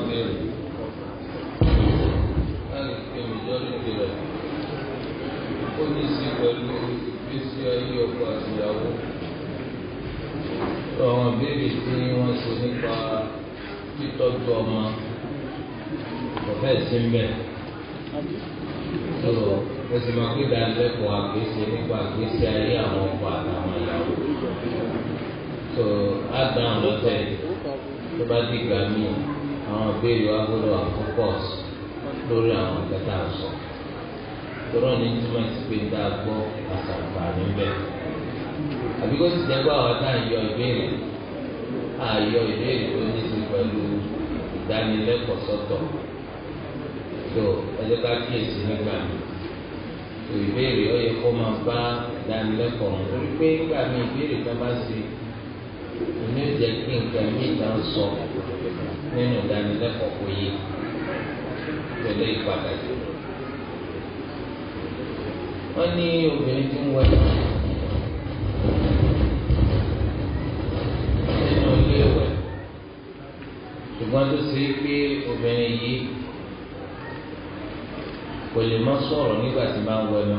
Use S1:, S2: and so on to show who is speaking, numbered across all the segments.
S1: béèrè láti fi majority rẹ̀ ó ní í sí pẹ̀lú ìgbésí ayé ọkọ àti ìyàwó àwọn béèrè tí wọ́n ṣe nípa títọ́jú ọmọ ọ̀fẹ́ sí ń bẹ̀ tó o sì máa gbé ìdánilẹ́kọ̀ọ́ àgbésí nípa àgbésí ayé àwọn ọkọ àtàwọn ìyàwó tó á dáhùn lọ́tẹ̀ tó bá dìgbà míì àwọn béèrè wa gbọ́dọ̀ àfọ́pọ́s lórí àwọn kẹta àṣọ tọ́rọ ní túmọ̀ sí pé dá a gbọ́ àṣàǹfààní bẹ́ẹ̀ àbí kó ti jẹ́ pé àwọn tá à ń yọ ìbéèrè à yọ ìbéèrè tó ní sí pẹ̀lú ìdánilẹ́kọ̀ọ́ sọ́tọ̀ tó ẹjẹ́ ká kíyèsí nígbà mi tó ìbéèrè ó yẹ kó máa bá ìdánilẹ́kọ̀ọ́ wọn torí pé nígbà mi ìbéèrè kan bá ṣe ìní ò jẹ́ kí nǹkan mi ìta ń sọ nínú ìdánilẹ́kọ̀ọ́ kò yé pẹ̀lú ìpàdánù wọ́n ní obìnrin tí ń wẹ̀ nínú ilé ìwẹ̀ ṣùgbọ́n tó ṣe é pé obìnrin yìí kò lè má sọ̀rọ̀ nígbà tí máa ń wẹ̀ náà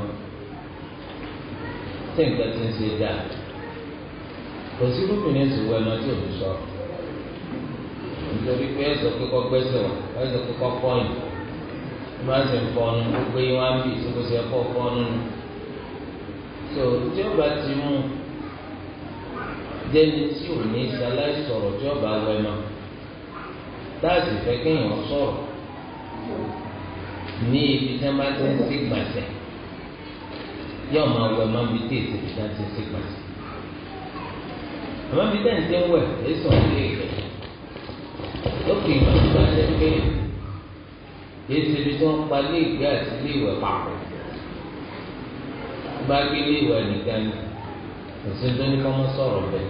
S1: tí nǹkan ti ń ṣe dáa kò sí lóbìnrin sì wẹ̀ náà tí ò ní sọ̀rọ̀ nítorí pé ẹ̀sọ́ kíkọ́ gbẹ́sẹ̀ wà ẹ̀sọ́ kíkọ́ kọ́yìn máa ń sè fọnù gbogbo yín wá ń bì tó kó sè kọ́ fọnù nù tó tí ó bá ti mú jẹ́ni tí ò ní sáláì sọ̀rọ̀ tí ó bá wẹ̀ náà táàsì fẹ́ kéèyàn sọ̀rọ̀ ní ibi tí wọ́n bá ti ń sí gbàsẹ̀ yóò máa wẹ̀ máa bí tí èsì tí wọ́n ti ń sí gbàsẹ̀ àmọ́ bí tẹ̀ ń tẹ́ ń wẹ̀ èso ilé ìgbẹ́ lókè ìgbà tó bá jẹ́ pé èsì ibi tí wọ́n pa ilé ìgbẹ́ àti ilé ìwẹ̀ papọ̀ bá gbé ilé ìwẹ̀ nìkan ni òsín tó ní kọ́ mọ́ sọ̀rọ̀ bẹ́ẹ̀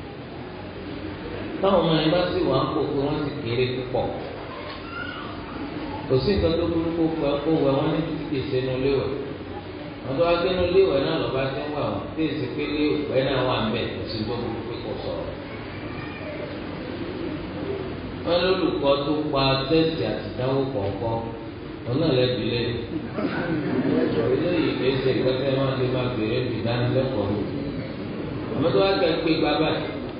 S1: táwọn ọmọ yẹn bá sì wà ń kó pé wọ́n ti kéré púpọ̀ kò sí nǹkan tó burú kó pẹ́ kó wẹ̀ wọ́n ní títí kèsè nu léwẹ̀ wọ́n tó wá gbé nu léwẹ̀ náà lọ́ba tí ń wà wọ́n tí èsì pé léwẹ̀ náà wà ń bẹ̀ kò sí tó burú pé kò sọ̀rọ̀ wọ́n lólùkọ́ tó pa tẹ́sì àtìdáwó kọ̀ọ̀kan wọn náà lẹ́bi lé eléyìí kìí ṣe ìgbésẹ̀ máa lè máa bèrè ìdánilẹ́kọ̀ọ́ mi àmọ́ tó wá kẹ́ pé bàbá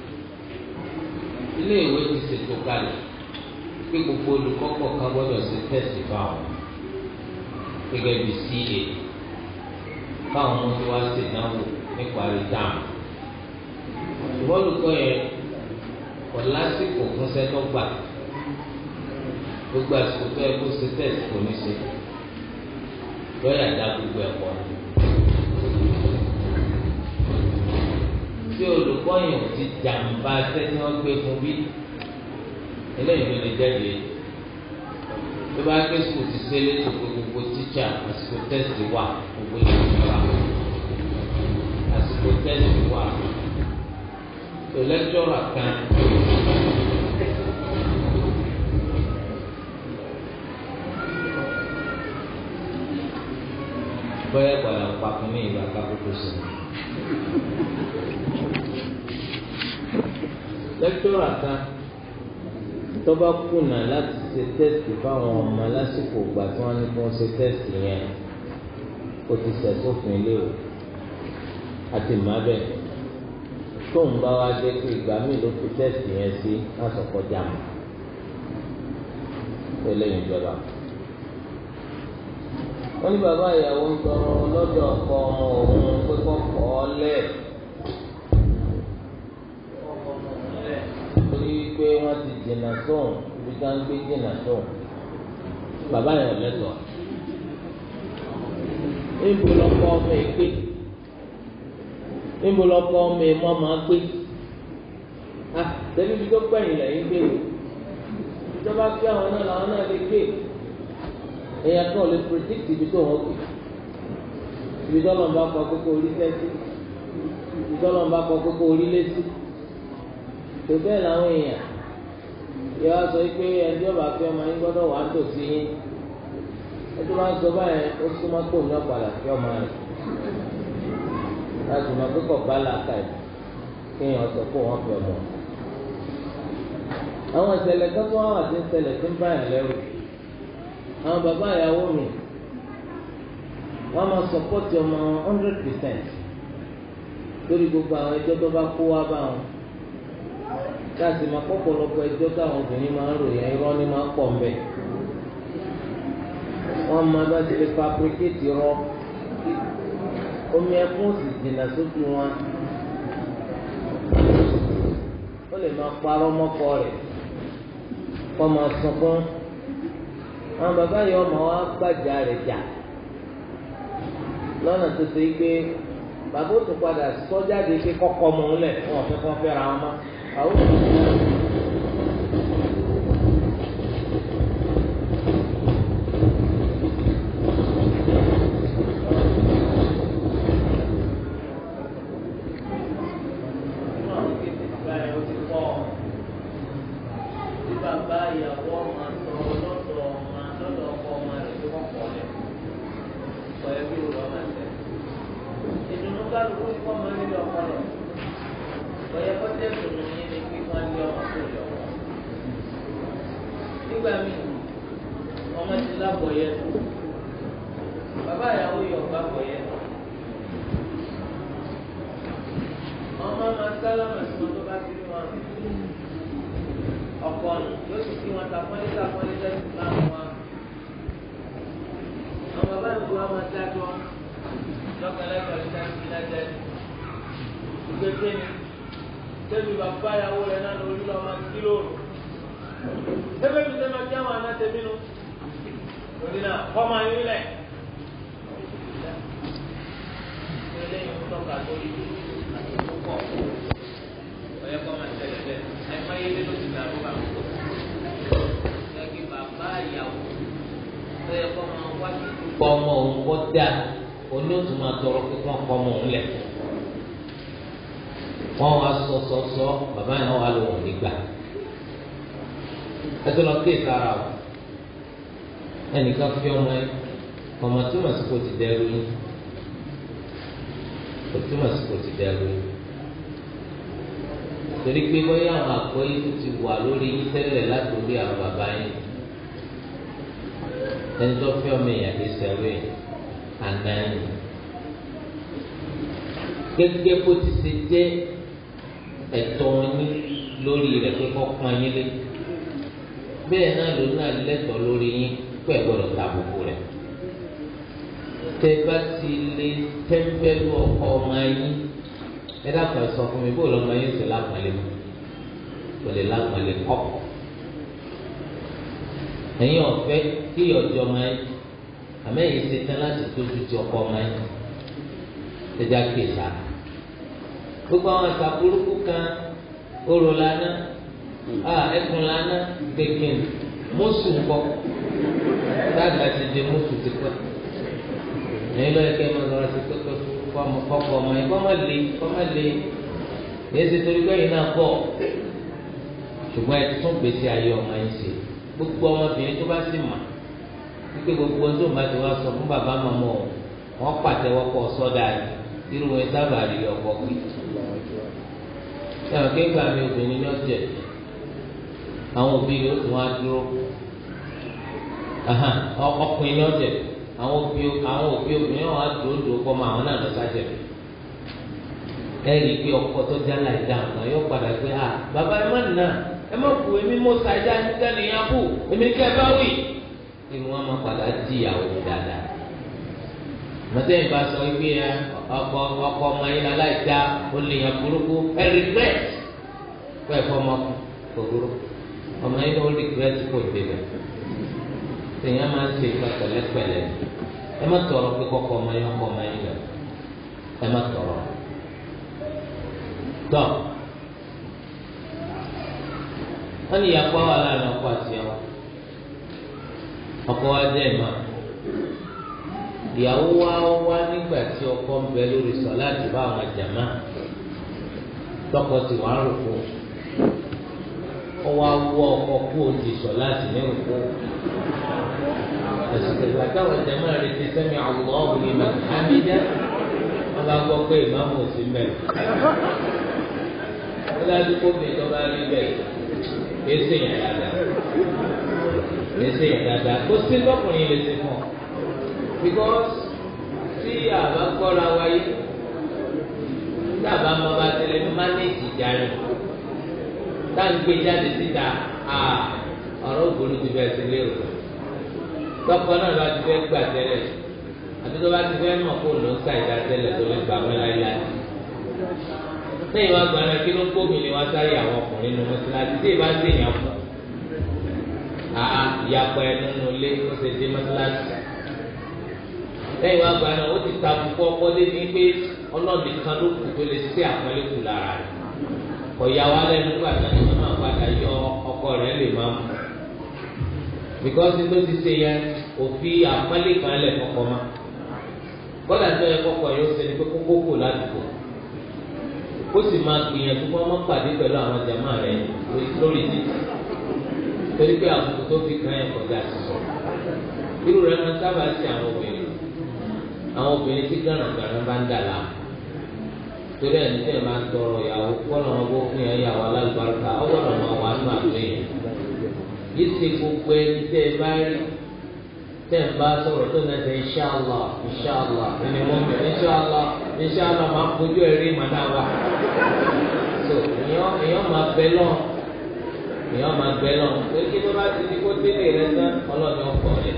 S1: ilé ìwé ti ṣètò kalẹ̀ pé gbogbo olùkọ́ kọ̀ọ̀kan gbọ́dọ̀ ṣe tẹ́sì fáwọn gẹ́gẹ́ bí CA káwọn ọmọ tó wá ṣèdánwò níparí dáàmù ṣùgbọ́n olùkọ́ yẹn kò lásìkò fún sẹ́tọ́ gbà gbogbo àsìkò tó yẹ kó ṣe tẹ́sì kò ní ṣe lọ́yà dá gbogbo ẹ̀kọ́ ni. tí olùkọ́ yẹn ò ti jàǹbá sẹ́ni wọ́n gbé fún bí eléyìí ló lè jáde tó bá gbé sùkùl ti ṣe létò pé gbogbo tíṣà àsìkò tẹ́sì wà gbogbo ìlú wa àsìkò tẹ́sì wà tó lẹ́kítọ́rà kan. bọ́yá padà ń papọ̀ ní ìgbà kákòókò sí i. lẹ́kítọ́rà kan tó bá kùnà láti ṣe tẹ́sítì fáwọn ọmọ lásìkò ìgbà tí wọ́n ní kí wọ́n ṣe tẹ́sítì yẹn ó ti ṣẹ̀sófin léwu àti màbẹ̀ tóun bá wá jẹ́ pé ìgbà míì ló fi tẹ́sítì yẹn sí lásọ̀kọjá mọ́ tẹ́lẹ̀ ìjọba wọ́n ní bàbá ìyàwó ń tọrọ lọ́dọ̀ ọkọ ọmọ òun pé kọ́ kọ́ ọ lẹ̀ torí pé wọ́n ti dènà sóun ibi tí wọ́n ń gbé dènà sóun bàbá yẹn lẹ́tọ̀ọ́ níbo lọ́kọ́ ọmọ ègbé níbo lọ́kọ́ ọmọ èmọ́ máa gbé ah tẹ́lẹ̀ ibi tó pẹ̀yìn lẹ́yìn gbé o ìjọba gbé àwọn náà làwọn náà lè gbé èèyàn kan lè predict ibi tó wọn gbé ibi tó lọ́nà bá kọ kókó orí sẹ́sí ibi tó lọ́nà bá kọ kókó orí lẹ́sí tó bẹ́ẹ̀ làwọn èèyàn yọ wá sọ pé ẹni ọba fi ọmọ yín gbọ́dọ̀ wà á tò sí yín ẹni máa ń sọ báyẹn ó súnmọ́ kó ní ọ̀padà fi ọmọ rẹ̀ láti mọ pé kò bá làákà ẹ̀ kéèyàn sọ pé wọ́n fi ọmọ àwọn ìṣẹ̀lẹ̀ kẹfọ àwọn àti ìṣẹ̀lẹ̀ tí ń bá yàn lẹ́rù àwọn bàbá ìyàwó mi wọn máa sọpọ́tì ọmọ hundred percent lórí gbogbo àwọn ẹjọ́ tó bá kó wá bá wọn láti máa pọ̀pọ̀lọpọ̀ ẹjọ́ táwọn obìnrin máa ń ròyìn irọ́ ni máa ń pọ̀ mbẹ́ wọ́n máa bá ti lè fabricate rọ omi ẹkún sì jìnnà sójú wọn ó lè máa parọ́ mọ́kọ rẹ̀ kọ́ máa sunkún àwọn bàbá yìí ọmọ wa gbàjà rẹ̀ jà lọ́nà tó ṣe pé bàbá ó tún padà sọ jáde pé kọ́kọ́ mọ̀ ń lẹ̀ wọn ò fẹ́ kọ́ fẹ́ra wọn mọ́ àwọn òṣèlú. nígbà míì ọmọ ti lábọ̀ yẹ bàbá ìyàwó yọ gbàgbọ́ yẹ ọmọ máa sálámà sí wọn tó bá ti rí wọn ọkọ nù yóò sì fi wọn sàpọ́nlé sàpọ́nlé sẹ́sì máa wọn àwọn bàbá ìlú wa máa dájọ́ lọ́kànlẹ́kọ̀ọ́ ní sáyẹ́nsì lẹ́jẹ̀ ìgbésẹ̀ ni débi bàbá ìyàwó rẹ̀ náà lórí lọ́ọ́ máa kí lóòrùn ebe bi sẹ ma kí àwọn àna tẹbi nu lórí náà kọ́mọ ayé lẹ̀ eléyìí ń tọ́ka lórí àti púpọ̀ ọ̀yẹ́ kọ́mọ tẹ̀lé bẹ́ẹ̀ ẹ̀ má yé lé lóṣù náà ló bá wù ẹ̀kí bàbá ìyàwó ọ̀yẹ́ kọ́mọ wá sí ìdúpọ̀ ọmọ òun kọ́ dá olóòtú máa tọrọ pé kọ́ ọmọ òun lẹ̀ wọ́n wá sọ sọ sọ bàbá yẹn wà lóhùn nígbà ẹtọ́ lọ kéè sára o ẹnìkan fi ọmọ ẹ ọmọ túmọ̀ sí kò ti dẹrù yín kò túmọ̀ sí kò ti dẹrù yín torí pé bóyá àwọn àkọ́yé tó ti wà lórí yín tẹ́lẹ̀ láti orí àwọn bàbá yín ẹni tó fi ọmọ èèyàn lè sẹ́rù yín àná yín gẹ́gẹ́ bó ti ṣe jẹ́ ẹ̀tọ́ yín lórí rẹ̀ pé kọ́ pọ́n yín lé bẹ́ẹ̀ náà ló náà lẹ́tọ̀ọ́ lórí yín pé ẹ gbọ́dọ̀ ta àbùkù rẹ̀ tẹ bá ti lè tẹ́ńpẹ́lú ọkọ ọmọ yín ẹ dákun ẹ sọ fún mi bó lọ́mọ yín sì lápàlẹ́ mọ́ kò lè lápàlẹ́ kọ́kọ́ ẹ̀yin ọ̀fẹ́ kí ọjọ́ ọmọ yín àmẹ́yìn ṣe tán láti tójú ti ọkọ ọmọ yín ẹja kèsà gbogbo àwọn àṣà burúkú kan orò lánàá ah ẹkùn lana gbẹgbẹn mọsù ńkọ dáàbà ti di mọsù ti pẹ́ ẹ̀yin lọ ẹkẹ máa lọrọ sí pẹpẹ fọmọ kọkọ ọmọ yẹn kọmọ lé kọmọ lé yẹn ti torí pé ẹ̀yin náà bọ ṣùgbọ́n ẹ tún gbèsè ayé ọmọ yẹn ṣe gbogbo ọmọbìnrin tó bá sì mà wípé gbogbo tó bá ti wá sọ fún bàbá màmá ọ wọn pàtẹ́wọ́ pọ̀ sọ́dà irú wọn sábà rí ọkọ pé ẹ̀wọ̀n kéka mi obìnrin ní ọ̀jẹ̀ àwọn òbí yóò tún wá dúró ọkùnrin ní ọ̀jẹ̀ àwọn òbí àwọn òbí obìnrin wọn á dúró dúró kọ́ mọ àwọn náà lọ sájẹ̀ ẹ rí i pé ọkọ tó já láì dá nǹkan yóò padà pé à bàbá ẹ má nà ẹ má kú èmi mọ sàjà nígbà nìyẹn kú èmi kẹ ẹ bá wì inú wọn máa padà di ìyàwó dáadáa mọtẹ́yìn bá sọ wípé ẹ ọkọ ọkọ ọmọ yín aláì dá ó lè yàn burúkú ẹ regret fún ẹ̀fọ́ ọmọ kòkòrò ọmọ yín ló regret kò débẹ̀ tèèyàn máa ń ṣe ìgbà pẹ̀lẹ́pẹ̀lẹ́ ẹ má tọrọ pé kọ́kọ́ ọmọ yín ọkọ ọmọ yín lọ ẹ má tọrọ tọ wọn ní ìyàpọ̀ wà láàrin ọkọ àti ẹwà ọkọ wa jẹ́ ìmọ̀ ìyàwó wa wá nígbà tí ọkọ ń bẹ lórí sọ láti bá àwọn jàmá tọkọ tí wàá rò kó ọwọ́ awọ ọkọ kú òdì sọ láti ní òkú àsìkò ìgbà táwọn jàmá rẹ ti sẹ́mi àwọn ọ̀hún ní màkàmídá wọn bá gbọ́ pé ìmáàmù ò sí mẹ́rin ó dájú kó mi tó bá rí bẹ́ẹ̀ èsì yẹn dáadáa èsì yẹn dáadáa kó sí lọ́kùnrin lè ṣe fún ọ because tí àbá gbọ́ra wáyé tí àbá máa bá tẹ̀lé ní mánéèjì jáde tá à ń gbé jáde síta ọ̀rọ̀ ògbóló ti bẹ̀rẹ̀ sí lérò tọkọ náà bá ti fẹ́ gbà tẹ́lẹ̀ àti tó bá ti fẹ́ mọ̀ kó ló ń sa ìdá tẹ́lẹ̀ tó lè gbà mọ́ láyé lẹ́yìn wá gbà náà kí ló kó mi ni wá sáyé àwọn ọkùnrin nínú mọ́sálásí tí ìbá sì yàn fún àá ìyàpọ̀ ẹ̀ nínú ilé ó ṣe dé mọ́sálásí lẹ́yìn wá gbà náà ó ti ta fúnfọ́ ọkọ débi pé ọlọ́ọ̀dì kan ló kù tó lè ṣe àpọ́nlé kù lára rẹ̀ kọ̀yà wa lẹ́nu gbà náà ni wọ́n máa padà yọ ọkọ rẹ̀ lè máa mú because ló ti ṣe yẹn òfin àpọ́nlé kan lẹ̀ kọ́kọ́ ma kọ́dà tó yẹ kọ́kọ́ yóò ṣe ni pé kókó kò ládùúgbò ó sì máa gbìyànjú kó ọmọ pàdé pẹ̀lú àwọn jàmáà rẹ̀ lórí títì torí pé àbùkù tó fi kàn yẹn kọjá sísọ irú rẹ̀ máa sábà sí àwọn obìnrin àwọn obìnrin tí gànàgànà bá ń dà láàmú torí ẹni tí ẹ máa ń tọrọ ìyàwó kọ́nà wọn bó fún yẹn ìyàwó alágbàrúkà ọgbọ́dọ̀ máa wà nínú àgbẹ̀ yẹn yìí ṣe gbogbo ẹni tẹ́ ẹ bá rí tẹ́ ẹ bá sọ̀rọ̀ tó náà ṣe inṣàlá inṣàlá ẹni wọ́n mi inṣàlá inṣàlá máa fojú ẹ̀rí màdá wa so èèyàn èèyàn máa bẹ lọ èèyàn máa bẹ lọ torí kí ló bá ti di kó délé rẹ tán ọlọ́ọ̀ni ọkọ̀ rẹ̀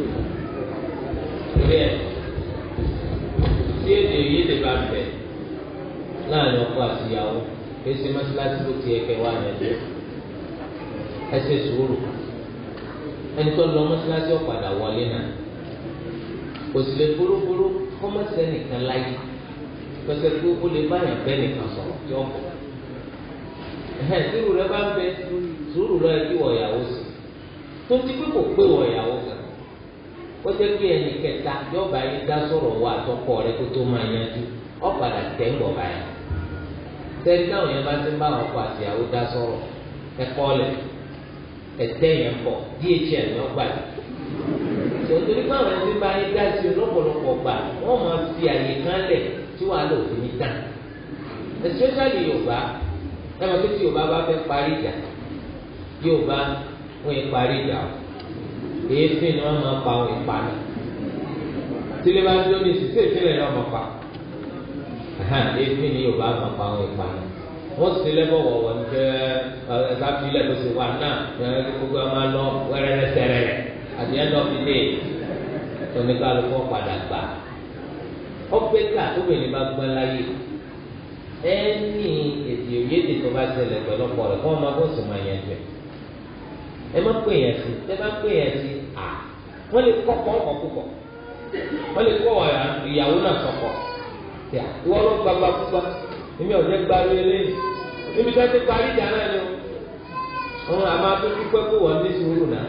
S1: torí ẹ̀ tí èdè yìí lè bá bẹ̀ láàrin ọkọ àti ìyàwó èsì mọ́sálásí ló ti ẹ̀kẹ́ wá yẹn jẹ́ ẹ ṣe sùúrù ẹni tó lọ mọ́sálásí ọ̀padà wọlé náà kò sì lè búrúburú kọ́mọ́sẹ́ nìkan láyé pẹ̀sẹ̀ pé ó lè báyàn bẹ́ẹ̀ nìkan sọ̀rọ̀ tí ó bọ̀ ẹ̀hẹ́n sùúrù rẹ bá ń bẹ sùúrù rẹ kí wọ̀ ìyàwó sí tó ti pé kò pé wọ̀ ìyàwó kan ó jẹ́ pé ẹnì kẹta yọ̀ọ̀bá yín dá sọ̀rọ̀ wá àtọkọ rẹ kó tó máa yanjú ọ̀padà tẹ̀ ń bọ̀ báyìí tẹ́lẹ̀ táwọn yẹn bá ti ń bá àwọn ọkọ àti ìyàwó dá sọ̀rọ̀ ẹ̀kọ́ lẹ̀ ẹ̀tẹ́ yẹn bọ̀ dhl ní ọgbà yìí tòtòrí báwọn ẹni bá yín dá sí lọ́pọ̀lọpọ̀ gbà wọ́n máa fi àyè kan lẹ̀ tí wàá lò fún mi tán especially yorùbá ẹ máa tó tí yorùbá bá fẹ́ parí ìjà yorùbá wọ́n yẹn parí ìjà o èéfín ni wọ́n máa pa àwọn ìpanu tílé bá dúró ní ìsísè ìfínlẹ̀ náà máa pa èéfín ni yorùbá máa pa àwọn ìpanu wọ́n sì lẹ́bọ̀ wọ̀wọ̀ ní kẹ́ ẹ̀ka filẹ̀ tó sì wà náà gbogbo ẹ̀ máa lọ wẹ́rẹ́rẹ́ sẹ́rẹ̀ at the end of the day oníkàlùkù padà gbà ọgbẹ́ ká tóbìnrin bá gbọ́n láyé ẹni èdè òyédè tó bá ṣẹlẹ̀ pẹ̀lú ọ̀pọ̀ rẹ̀ kọ́ ọmọ bó sì máa yẹn jẹ ẹ má pè yẹn sí ẹ má pè yẹn sí à wọ́n lè kọ́ kọ́ ọkọ̀ púpọ̀ wọ́n lè kọ́ ìyàwó náà sọ̀kọ̀ ìwọ́n ló gbagba púpọ̀ èmi ò jẹ́ gbaru eléyìí níbi tí wọ́n ti parí ìjà náà ni o wọn àmọ́ atúntí pé kó wọ́n ní sùúrù náà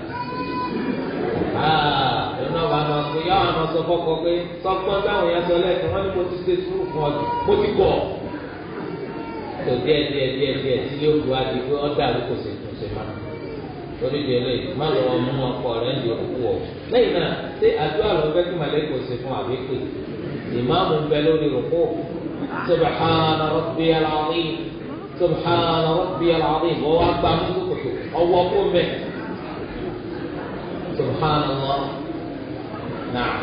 S1: aa iná bá máa pè yá àwọn sọ fọkọ pé sọgbọ́n báwọn yẹn sọ lẹ́ẹ̀kan wọ́n ní mo ti ṣe sùúrù fún ọ mo ti gọ̀ tó díẹ̀ díẹ̀ díẹ̀ díẹ̀ tí yóò bu adi pé ọ́ dàrú kò sì tún ṣe máa torí di eléyìí má lọ mú ọkọ rẹ ń di òkú wọ lẹ́yìn náà ṣé àdúrà lọ fẹ́ kí màlẹ́kọ̀ ṣe fún àbíkè ìmáàmù ń bẹ lórí òkú سبحان ربي العظيم سبحان ربي العظيم وهو أكبر من كتب أو أقوم به سبحان الله نعم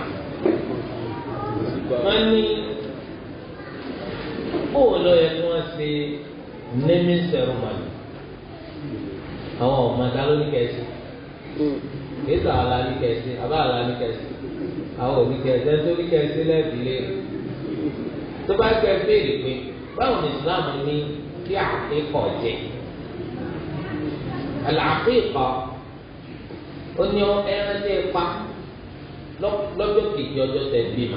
S1: wọ́n ní bóun ló yẹ kí wọ́n ṣe naming ceremony àwọn ọmọ ẹ̀dá ló ní kẹ́sì kìí sọ àlá ní kẹ́sì àbá àlá ní kẹ́sì àwọn òbí kẹ́sì ẹ̀ tó ní kẹ́sì lẹ́ẹ̀bí lé tó bá gbẹ béèrè pé báwo ni islam ní kí àkíkọ̀ jẹ àlàkíkọ̀ ó ní ẹran tẹ pa lọ́jọ́ kejì ọjọ́ tẹ bímọ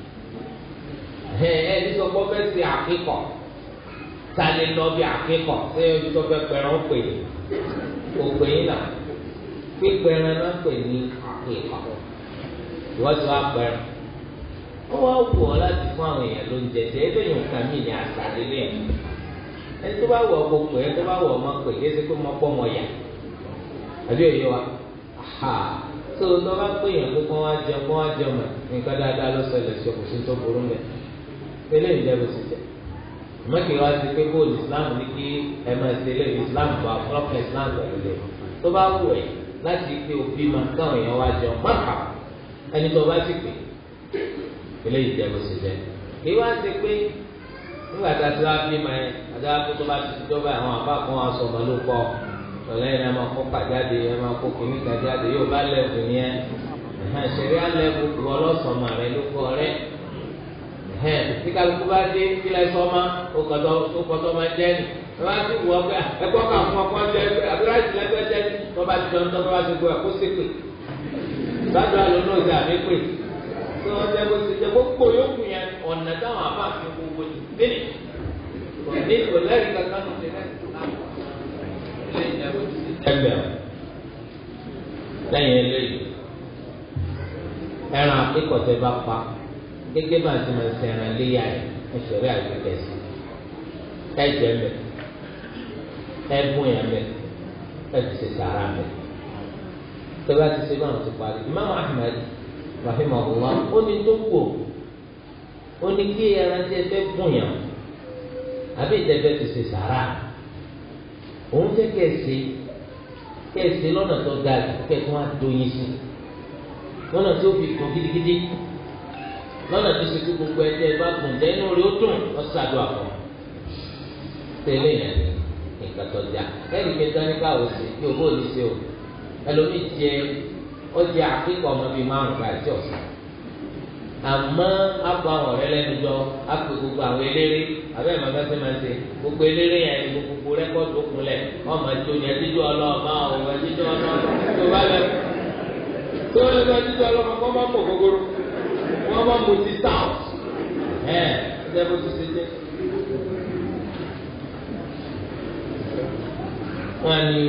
S1: ẹ ẹ ní sọ pé fẹ́ ṣe àkíkọ̀ ta lè lọ bí àkíkọ̀ ṣé ojú tó fẹ́ pẹ̀rọ pè é kò pè é nà pípẹ́ran náà pè ní àkíkọ̀ ìwọ́n ti wá pẹ̀rọ ó wá wù ọ láti fún àwọn èèyàn ló ń jẹjẹ ebe yìí nǹkan mí ní àṣà lélẹ̀ ẹni tó bá wù ọ kó pè é tó bá wù ọ má pè é ṣe pé mo pọ́ mọ yà àbí òye wa ha tó tó bá pè yàn pé kó wá jẹun kó wá jẹun mọ nǹkan dáadáa ló ṣẹlẹ̀ sí ọkùnrin tó burú mẹ eléyìí jẹ́ bó ṣe jẹ mọ́kì wá sí pé bóòlù islam ní kí ẹ máa ṣe lé islam bá ọlọ́pàá islam pẹ̀lú lé tó bá wù ẹ́ láti pé òbí máa káwọn èèyàn wá jẹun mọ́kà ẹni tó bá sì pè eléyìí jẹ́ bó ṣe jẹ́ kí wá sí pé nígbà tá a ti wá bí ma yẹn àdá kó tó bá ti ti dọ́gba àwọn àbá kan wá sọ ọmọ ló kọ́ ọ̀lẹ́yìn ẹ máa kó pàjáde ẹ máa kó kìíní kan jáde yóò bá lẹ́bùn yẹn ṣẹ̀rí alẹ́bùn wọ lọ́sọ̀mọ rẹ ló kọ́ rẹ tí kálukú bá dé kílẹ̀ sọ́mọ ó kọ́tọ́ máa jẹ́ ni ẹ bá ti wọ pé ẹ̀kọ́ kà fún ọkọ jẹ́ pé àbúrò àti lẹ́gbẹ́ jẹ́ ni wọ́n bá ti jọ ń tọ́ bá ti gbọ́ ẹ̀ kó sépè sáájú àlọ́ náà ti àmì pè tí wọ́n jẹ́ bó ti jẹ́ gbogbo yòókù yẹn ọ̀nà táwọn àbá fi gbogbo ti délé kò ní kò lẹ́rìí kankan nù ẹgbẹ́ lẹ́yìn eléyìí ẹran akíkọ̀tẹ́ bá pa gẹ́gẹ́ bá ti máa ṣe ẹran léyà ẹ̀ ẹ̀ṣẹ̀ rí àgbẹ̀kẹ̀ sí ẹ̀jẹ̀ mẹ́ ẹ̀bùn yẹn mẹ́ ẹ̀tì ṣe sàrà mẹ́ tẹ́lá ti ṣe báwọn ti parí Imam Ahmad rahimahullah ó ní tó kù ó ní kí ẹran tí ẹ fẹ́ bùn yàn àbí ìtẹ́fẹ́ ti ṣe sàrà òun fẹ́ kẹ́ẹ̀sì kẹ́ẹ̀sì lọ́nà tó ga kẹ́ẹ̀tún á dóyin sí lọ́nà tó fi kún gidigidi lọ́nà tó ṣe kí gbogbo ẹ̀jẹ̀ bá gùn jẹ́ inú rẹ̀ ó dùn ọ̀sàdùn àpọ̀ tẹ́lẹ̀ yẹn nǹkan tó já ẹ̀rì kẹta ní káwọ́ sí kí o bó ní ṣe o ẹlòmíì jẹ ọjà akíkọ̀ ọmọ bíi márùn ká ẹ̀jẹ̀ ọ̀sán àmọ́ akọ àwọn ọ̀rẹ́ lẹ́nu jọ akọ gbogbo àwọn eléré abẹ́ màá bá ṣe máa ṣe gbogbo eléré yẹn ní gbogbo rẹ́kọ̀dù òkunlẹ̀ ọmọ ẹjọ́ ni ẹjíjọ́ ọlọ́ọ̀mọ ọmọ ẹjíjọ́ ọlọ́ọ̀mọ tó bá lẹ tó lẹ bá ẹjíjọ́ ọlọ́ọ̀mọ kọ́ máa mọ̀ gbogbo wọ́n máa mọ̀ sí south ẹ̀ ẹ̀ bó ti ṣe jẹ́. wọ́n ní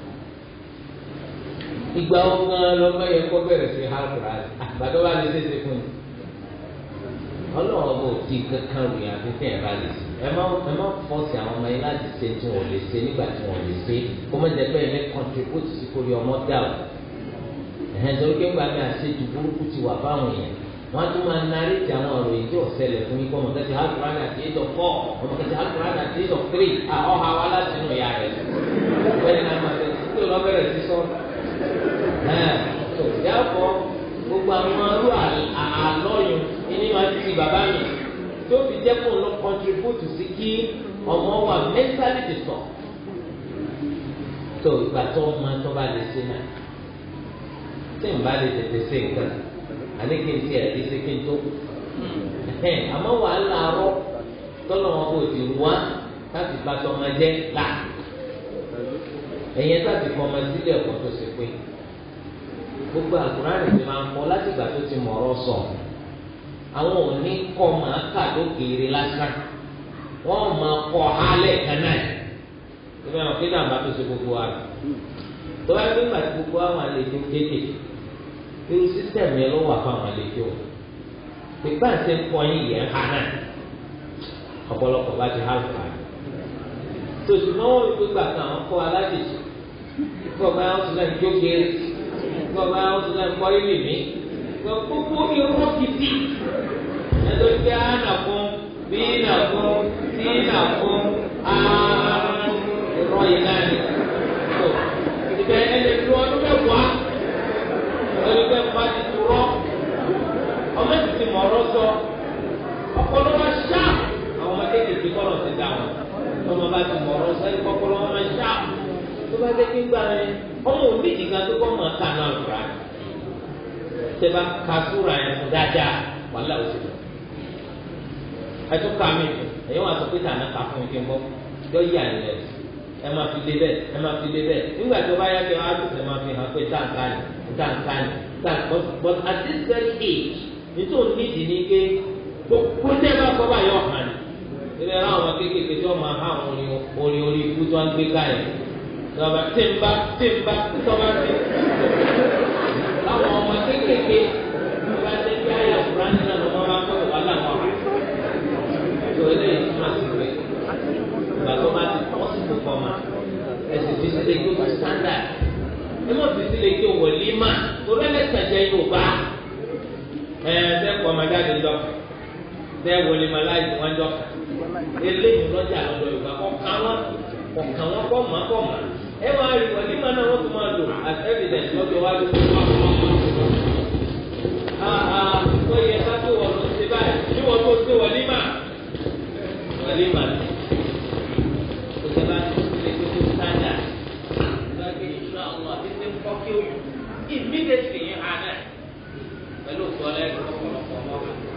S1: ìgbà ọgbọ́n lọ́mọ yẹn kọ́ bẹ̀rẹ̀ sí hàlùkùrà àgbàdo bá lè ṣèṣe fún yìí ọlọ́run bò di kankan ròyìn àfihàn ẹ̀ bá lè ṣe ẹ má ẹ má fọ́ọ̀sì àwọn ọmọ yẹn láti ṣe tí wọ́n lè ṣe nígbà tí wọ́n lè ṣe kó má jẹ́ pé ẹ̀mí contribute sí kórè ọmọ dà o ẹ̀hẹ́n torí pé ńgbà mi àṣejù burúkú ti wà fáwọn èèyàn wọ́n tún máa narí ti àwọn ọ̀rọ̀ yìí tí ò ṣẹlẹ̀ fún yín kọ́ ọmọ kẹsì alukuran àti eight of four ọmọ kẹsì alukuran àti eight of three ọ̀hà wa láti inú ìyá rẹ̀ bẹ́ẹ̀ ni a máa tẹ̀sí tó lọ bẹ̀rẹ̀ sí sọ ẹ̀ tó yàtọ̀ gbogbo àwọn arú àlọ́yún ẹni máa ti ti bàbá mi tó fi jẹ́ kó lọ contribute sí kí ọmọ wa mentally disturb tó ìgbà tó máa tó bá lè ṣe náà tí n bá lè tètè ṣe nǹkan àní kí n ti ẹ̀ lè ṣe kí n tó àmọ́ wàhálà arọ́ tọ́lọ̀ wọn kò ti wá láti bá tọmọ jẹ́ là ẹ̀yẹn láti fọmọ sílẹ̀ ọ̀pọ̀ tó ṣe pé gbogbo àkùránì ti máa ń kọ láti ìgbà tó ti mọ̀ ọ́rọ́ sọ àwọn òní kọ́ máa kà lókèèrè lásán wọ́n máa kọ́ hálẹ̀ kan náà ìgbà wọn kí náà bá tó ṣe gbogbo wa tó bá gbé gbàtí gbogbo àwọn àlejò kéékèèké irú sísẹ̀mù yẹn ló wà fún àwọn àlejò ìgbà tí ń kọ́ yín yẹn ha náà ọ̀pọ̀lọpọ̀ bá ti hálù ká tòṣùmọ́ wọn wípé gbàgbọ́ àwọn kọ́ alájèjì kọ́ bá wọn tún náà jókèrè kọ́ bá wọn tún náà kọ́ ilé mi kọ́ gbogbo irọ́ gidi ẹ̀dọ́ gbé ànà fún bí nà fún tí nà fún ààrùn irọ́ yìí náà ni tó ìbẹ̀ ẹ̀lẹ́ tó ọdún mẹ́wàá ẹ̀lẹ́ bẹ́ẹ̀ bá ti turọ́ ọmọ ti ti mọ̀ ọ́rọ́ sọ ọpọlọ wa ṣá àwọn ọmọdé kìkì kọ́lọ̀ ti dà wọn ọmọ bá ti mọ̀ ọ́rọ́ sọ ẹni kọ́kọ́lọ́ wọn máa ṣá tó bá dé kí n gbà yẹn ọmọ òbí jìgá tó kọ́ mọ̀ ká náà lùrà tẹ́bá ka súra yẹn fún dáadáa wàhálà ó ti lọ. ẹtú ká mi ẹ̀yọ́ wà sọ pé tànà ká fún mi kí n bọ́ yọ yí àyè rẹ̀ ẹ máa fi lé bẹ́ẹ̀ ẹ máa fi lé bẹ́ẹ̀ nígbà tó bá yá kí wọ́n á tún ẹ máa fi hàn pé táǹkà ni táǹkà ni táǹkà but but at this very age nítorí nídìí ní pé gbogbo tẹ́ bá kọ́ bá yọ hàn ní. ilé ẹ̀rọ àwọn kéékèèké tí wọ́n máa há àwọn orin orin orí ikú tí wọ́n gbé káyọ̀ tọ́ba tí ń bá tí ń bá tọ́ba tí láwọn ọmọ kéékèèké bá dé bí ayé àkùrán nínú àwọn ọmọ máa ń kọ́ wà láwọn ọ̀hún. tó eléyìí túmọ̀ sí pé ìgbà tó bá ti pọ̀ sí gbogbo ọmọ ẹ̀sìn fi sílé kí o tó standard ẹ má fi sílé kí o wọlé mà torí ẹlẹ́sìn jẹ́ Yorùbá ẹ bẹ́ẹ̀ kọ́ ọmọ jáde lọ bẹ́ẹ̀ wọlé mà láì tí wọ́n jọ eléyìí lọ́jà lọ́dọ̀ yorùbá kọ̀ọ̀kan wọn kọ̀ọ̀kan wọn kọ̀ mọ́ kọ̀ mọ́ ẹ máa rí wọn nígbà náà wọ́n tún máa lò as evidence lọ́jọ́ wájú tó wà fún wọn. ó yẹ ká tó wọ̀ ló ṣe báyìí ní wọ́n tó ṣe wọ̀límà wọ̀límà ni. ó ṣe bá ti ṣe kó tó sáńdà lọ́jọ́ ìṣúná ọ̀nà àti ṣe ń kọ́ kí ó immediately yẹn hàn náà pẹ̀lú òkú ọlẹ́gbẹ̀ẹ́ ọ̀pọ̀lọpọ̀ ọmọ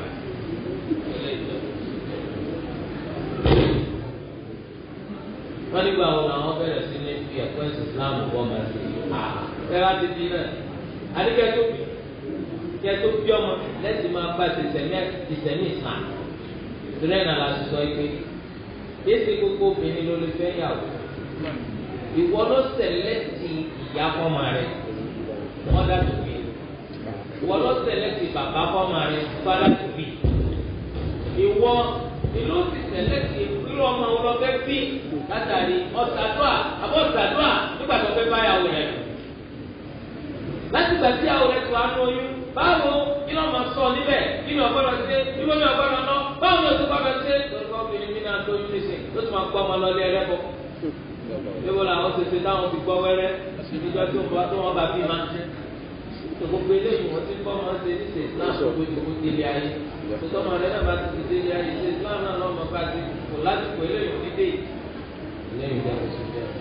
S1: wọ́n nígbà wo làwọn bẹ̀rẹ̀ sí ní fi ẹ̀kọ́ ẹ̀sìn Islam bọ́ máa ṣe ẹ wá ti di náà àdìgẹ́ tó bí kí ẹ tó bí ọmọ lẹ́sìn máa bá ìsẹ̀mí ìsẹ̀mí Islam ìrẹ́ náà la sọ pé yéésì gbogbo obìnrin ló lè fẹ́ yàwó ìwọ ló sẹ̀lẹ́tì ìyá fọ́mà rẹ̀ wọ́n dá tó bí ìwọ ló sẹ̀lẹ́tì bàbá fọ́mà rẹ̀ fọ́dá tó bí ìwọ ìlú ti sẹ̀lẹ́tì irú ọmọ wọn lọ fẹ́ bí látàrí ọ̀sàdúà àbọ̀ ọ̀sàdúà nígbà tó fẹ́ báyàwó rẹ̀ lò. láti gbà tí àwọn rẹ̀ tó wá ní oyún báwo kí ló máa sọ níbẹ̀ kí ni ọ̀gbọ́dọ̀ ṣe níbo ni ọ̀gbọ́dọ̀ ná báwo ni oṣù gbọ́dọ̀ ṣe lórí obìnrin mi náà lóyún nísìn ló ti máa gbọ́ ọmọ lọ lé ẹlẹ́bọ. níbo làwọn ṣe ṣe táwọn fi gbọ́ wẹ́rẹ́ níjọ́ tó wọ́n bá bí máa ń ṣe. gbogbo eléyìí wọ́n ti gbọ́ máa ń ṣe ní ṣe islam tó gbójú kó délé ayé. tòtọ́ máa rẹ̀ náà bá ti ti délé ayé ṣe islam náà lọ́mọ bá ti kò lásìkò eléyìí ní dé lẹ́yìn ìjà kò sí bẹ́ẹ̀.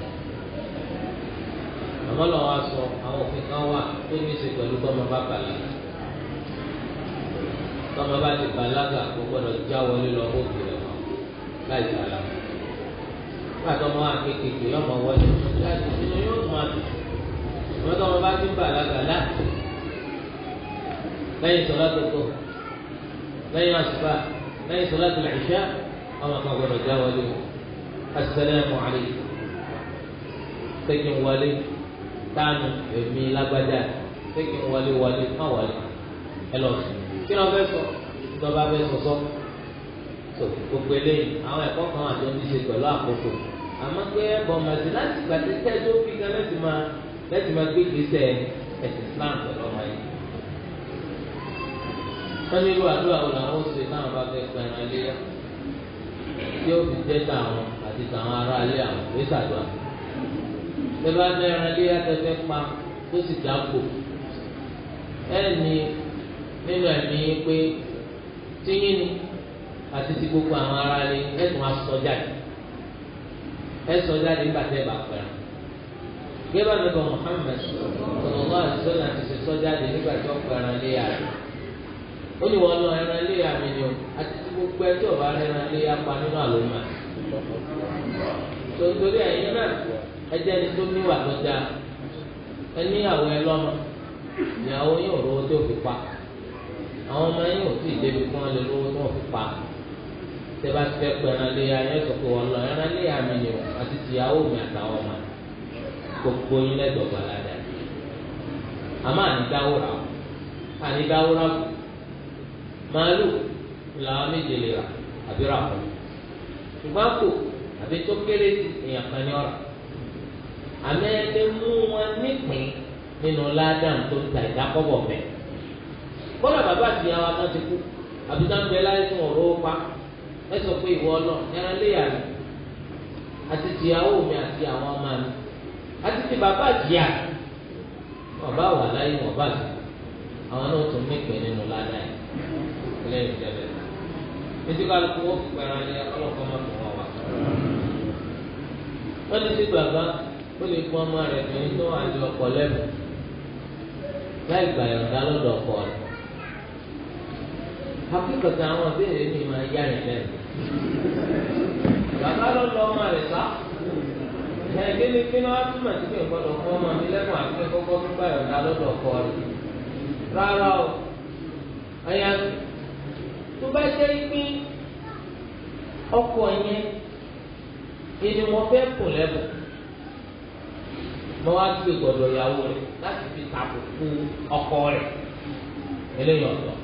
S1: àmọ́ lọ́wọ́ wa sọ àwọn òfin kan wà tó ní í ṣe pẹ̀lú tọ́mọ bá bàlágà. tọ́mọ bá ti bàlágà kó gbọ́dọ̀ já wọlé lọ bókè rẹ̀ mọ́ láì sàlá. nígbà tọ́mọ wa kékeré yọmọ wọlé láti inú yóò tún àbí. àmọ́ tọ́mọ bá ti bàlágà láti lẹ́yìn sọlá tó tó lẹ́yìn àsùbá lẹ́yìn sọlá tó lè ṣá ọmọ kan gbọ́dọ̀ já wọlé wọn asalaamu aleykum sẹ́kìn wọlé tánu èmi lágbájá sẹ́kìn wọlé wọlé má wọlé ẹ lọ sùn kí ló fẹ́ sọ ìjọba fẹ́ sọ sọ tó gbogbo eléyìí àwọn ẹ̀kọ́ kan àti ohun tí ṣe pẹ̀lú àkókò àmọ́ pé ẹ̀bọ̀n màsí láti gbàdé tẹ́jọ́ bí gan lẹ́sìn máa lẹ́sìn máa gbé gbèsè ẹ̀sìn Islam pẹ̀lú ọmọ yìí. wọ́n ní irú àdúrà wo làwọn ó ṣe táwọn bá fẹ́ pẹ̀ràn iléyà tí ó fi jẹ́ tàwọn àti tàwọn ará ilé àwọn ìwé sàdúrà. Bẹ́ẹ̀ ní ẹran ilé atẹ́fẹ́ pa tó sì dáko. Ẹ ní nínú ẹ̀mí pé tíyín ni àti ti gbogbo àwọn ará ilé ẹ̀ tún aṣọ jáde. Ẹ sọ jáde nígbà tẹ́ bá pẹ̀rẹ̀. Gẹ́gẹ́ bí ọ̀nà Muhammad sallallahu alaihi wasallam ti ṣe sọ jáde nígbà tí ó pẹ̀rẹ̀ ilé yàrá ó ní wọn lọ ẹran ilé àmì ni o àti tí gbogbo ẹjọ́ ọba ẹran ilé apá nínú àlùmọ tó torí ẹ̀yin náà ẹjẹ ni tó níwà tó dáa ẹní àwọn ẹlọmọ ìyàwó yóò rówó tó fi pa àwọn ọmọ yín ò tí ì débi fún wọn lè rówó tó fi pa tẹ́bá ti fẹ́ pẹ́ ẹran ilé ayé sọ pé wọn lọ ẹran ilé àmì ni o àti tìyàwó mi àtàwọn ọmọ gbogbo yín lẹ́dọ̀gbà ládàá àmọ́ ànídáwó rà ànídáwó rà kù màálù làwọn méje lè rà àbí rà fún ṣùgbọ́n kò àbí tó kéré sí èèyàn kan ní ọ̀rà àmì ẹni mú wọn nípìn nínú ládàm tó ń ta ìdákọ́bọ̀ mẹ́ kọ́lá bàbá àti ìyá wa kan ti kú àbí tó ń bẹ láyé tí wọn rówó pa ẹ sọ pé ìwọ náà ẹran léyà mi àti tìyàwó mi àti àwọn ọmọ mi àti ti bàbá àjìyà wọn bá wà láyé wọn bá ti àwọn náà tún nípìn nínú ládàm yìí lẹ́yìn tẹ́lẹ̀ títí kálukú wọ́n fi pẹ̀rẹ̀ ayé ọlọ́kọ́ máa fún wọn wá. wọ́n ní sí bàbá ó lè fún ọmọ rẹ̀ ní tó wà ní ọkọ̀ lẹ́nu láì gbà yọ̀ǹda lọ́dọ̀ ọkọ rẹ̀. akíkọ̀tà àwọn ìbéèrè mi máa yá rìn lẹ́nu. bàbá ló lọ ọmọ rẹ̀ sá. ẹ̀ kí ni kí ni wọ́n á túmọ̀ sí pé ìgbọ́dọ̀ fún ọmọ mi lẹ́nu àti pé kọ́kọ́ tó gbà yọ̀ǹda lọ́dọ̀ ọkọ rẹ̀. rárá o àyàfi tó bá jẹ́ pé ọkọ yẹn ìní wọn fẹ́ kùn lẹ́bùn mo wá gbé gbọ́dọ̀ ìyàwó rẹ̀ láti fi tàbùkù ọkọ rẹ̀ eléyìí ọ̀tọ̀